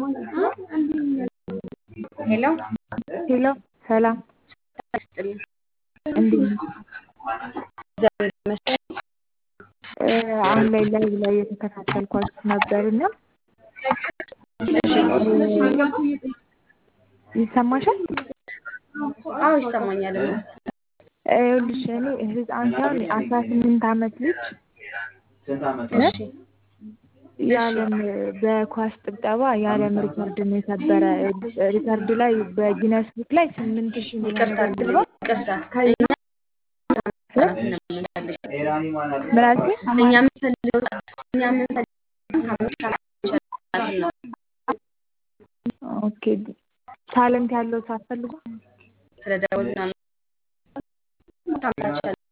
ሄሎ ሄሎ ሰላም ይስጥልኝ። እንዴት ነሽ? እግዚአብሔር ይመስገን። እ አሁን ላይ ላይቭ ላይ የተከታተልኳችሁ ነበርና ይሰማሻል? አዎ ይሰማኛል። ይኸውልሽ እኔ ህፃን ሳይሆን አስራ ስምንት ዓመት ልጅ እሺ የዓለም በኳስ ጥብጠባ የዓለም ሪከርድን የሰበረ ሪከርድ ላይ በጊነስ ቡክ ላይ ስምንት ሺህ ይቅርታ ምናምን ይቅርታ። ከ- ምን አልሽኝ? እኛ የምንፈልገው እኛ የምንፈልገው ከአምስት ዓመት ነው። ኦኬ ታለንት ያለው ሰው አትፈልጉም? ስለ ደወል ምናምን